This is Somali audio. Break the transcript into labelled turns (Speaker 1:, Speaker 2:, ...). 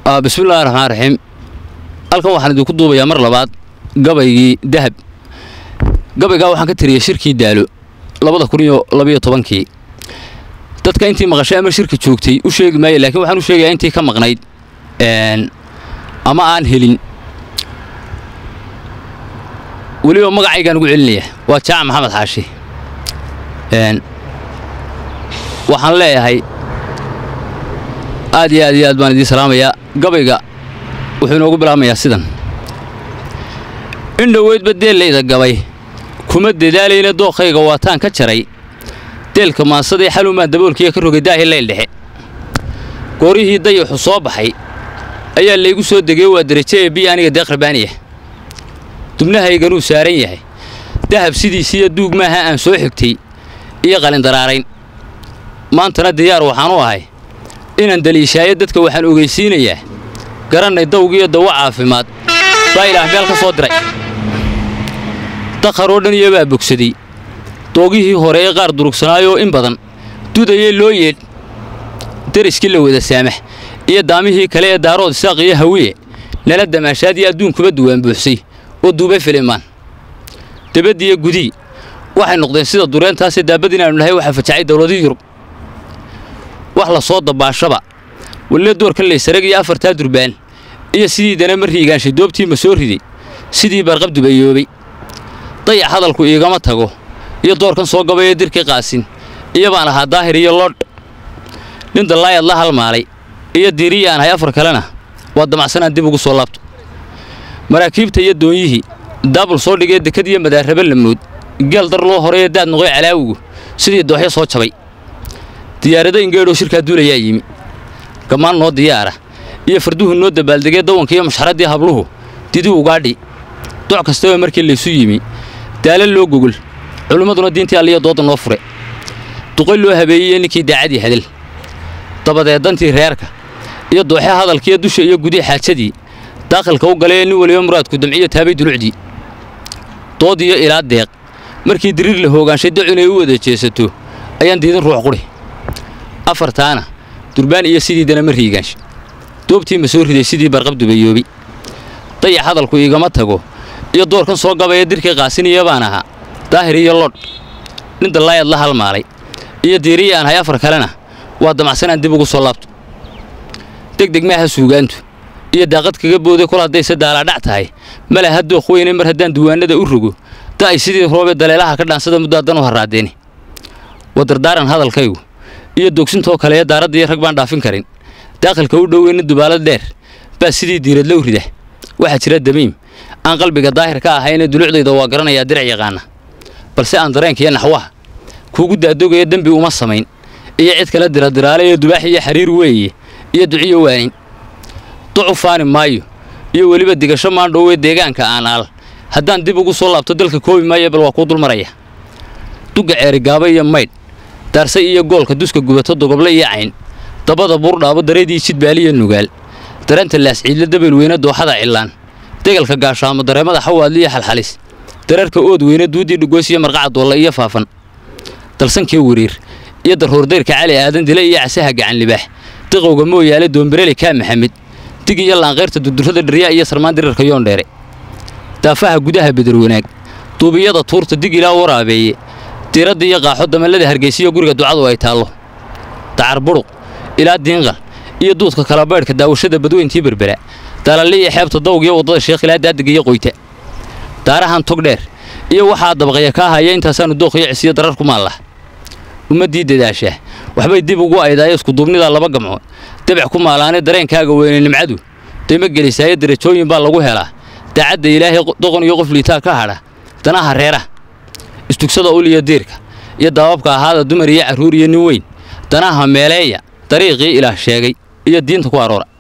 Speaker 1: bismillahi raxmaan raxiim halkan waxaan idinku duubayaa mar labaad gabaygii dahab gabaygaa waxaan ka tiriyey shirkii daalo labada kun iyo labiyo tobankii dadka intii maqashay ama shirka joogtay u sheegi maayo laakiin waxaan u sheegayaa intii ka maqnayd ama aan helin weliba magacaygaan ugu celinaya waa jaac maxamed xaashi waxaan leeyahay aad iyo aad iyo aad baan idiin salaamayaa gabayga wuxuu inoogu bilaabmayaa sidan in dhoweydba deellayda gabay kuma dadaalayna dookhayga waataan ka jaray deelka maansadee xalumaan daboolkiiya ka rogay daahi layl dhexe goorihii dayaxu soo baxay ayaa laygu soo degay waa derajo ee biyo aniga deeq rabaaniya dubnahayganuu saaran yahay dahab sidiisiiyo duug maaha aan soo xigtay iyo qalindaraarayn maantana diyaar waxaan u ahay inaan daliishaayo dadka waxaan ogeysiinayaa garannay dawgiiyo dawo caafimaad baa ilaah meel ka soo diray dakharoo dhan iyobaa bogsaday doogihii hore ee qaar durugsanaayoo in badan dudayee loo yeedh deriskii la wada saamax iyo daamihii kale ee daarood isaaq iyo hawiye nala damaashaadii adduunkuba duwaan buuxsay oo duubay filimaan dabaddiiyo gudii waxay noqdeen sida dureentaasee daabad inaannu nahay waxaa fajacay dawladii yurub wax la soo dabaashaba welle doorka laysarag iyo afartaa durbaan iyo sidii dana ma riigaanshay doobtiima soo riday sidii barqab dubayoobay dayac hadalku iigama tago iyo doorkan soo gabayee dirkii qaasin iyo baan ahaa daahir iyo loodh nin dallaayad la halmaalay iyo diiriyi aan ahay afar kalena waa damacsanaan dib ugu soo laabto maraakiibta iyo doonyihii daabul soo dhigee dekad iyo madaarraba lamood geel dar loo horeeye daad noqoy calaawigu sidii dooxyo soo jabay diyaarado ingeedhoo shirkaa duulayaa yimi gammaan noo diyaara iyo farduhu noo dabaaldegee dawanka iyo mashxaraddii habluhu didi ugaadhi doc kastaba markii laysu yimi daala loo gogol culimmaduna diintii alliyo doodda noo fure duqay loo habeeyey ninkii daacadii hadal dabadeed dantii reerka iyo dooxe hadalkiiyo dusha iyo gudii xaajadii daakhilka u galee nin weliba muraadku damciyo taabay dulucdii dood iyo ilaa deeq markii diriir la hoogaanshay dacu inay u wada jeesato ayaan diidin ruux qudhi afartaana durbaan iyo sidii dana ma riigaanshay doobtii ma soo riday sidii barqab dubayoobay dayac hadalku iigama tago iyo doorkan soo gabaya dirkii qaasiniya baan ahaa daahir iyo lodh nin dallaayad la halmaalay iyo diiriyi aan hay afar kalena waa damacsanaan dib ugu soo laabto degdeg maaha suugaantu iyo daaqad kaga booday kol haddayse daalaadhac tahay male ha dooq weyne mar haddaan duwaannada u rogo da ay sidii roobee daleelaha ka dhaansada muddaadan u harraadeeni wadardaaran hadalkaygu iyo dogsintoo kale ee daaraddiiyo rag baan dhaafin karin daaqilka u dhoweyna dubaalad dheer baa sidii diiradla u rida waxaa jira damiim aan qalbiga daahir ka ahayne dulucdayda waa garanayaa dirac yaqaana balse aan dareenkaiyo naxwaha kuugu daadogaya dembi uma samayn iyo cid kale diradiraale iyo dubaax iyo xariir weeye iyo duciyo waanin ducu faani maayo iyo weliba digasho maandhowee deegaanka aan aal haddaan dib ugu soo laabto dalka koobi maayo bal waa kuu dulmaraya dugga ceerigaaba iyo maydh daarse iyo goolka duska gubato dogoble iyo cayn dabada buurdhaabo dareedii jidbaaliyo nugaal daranta laasciidla dabelweyne dooxada cillaan degalka gaashaamo dareemada xawaadli iyo xalxalis dararka ood weyne duuddii dhugoys iyo marqaca doolla iyo faafan dalsankii wariir iyo daruurdayrka cali aadan dile iyo casaha gacan libaax diqowga mooyaale doombareli kaa maxamed dig iyo laanqayrta durdurrada dharyaa iyo sarmaan dirarka yoondheere daafaha gudaha bedarwanaag duubiyada tuurta dig ilaa waraabeeye diiradda iyo qaaxo damallada hargaysiyo guriga ducadu ay taallo dacar buruq ilaa diinqal iyo duudka kalabaydhka daawashada badweyntii berbera daalalli iyo xeebta dawgiyo waddada sheekh ilaa daadiga iyo qoyta daarahan tog dheer iyo waxaa dabaqaya kaa haya intaasaannu dooqiyo cisiyo darar ku maallah ummaddii dadaashaa waxbay dib ugu aydaayo iskuduubnidaa laba gamcood dabac ku maalaane dareenkaaga weyne nimcadu daymo gelisaayo darajooyin baa lagu helaa daacadda ilaahay doqon iyo qof liitaa ka hadha danaha reeraha istugsada ul iyo diirka iyo daababka ahaada dumar iyo carruur iyo nin weyn danaha meeleeya dariiqii ilaah sheegay iyo diinta ku aroora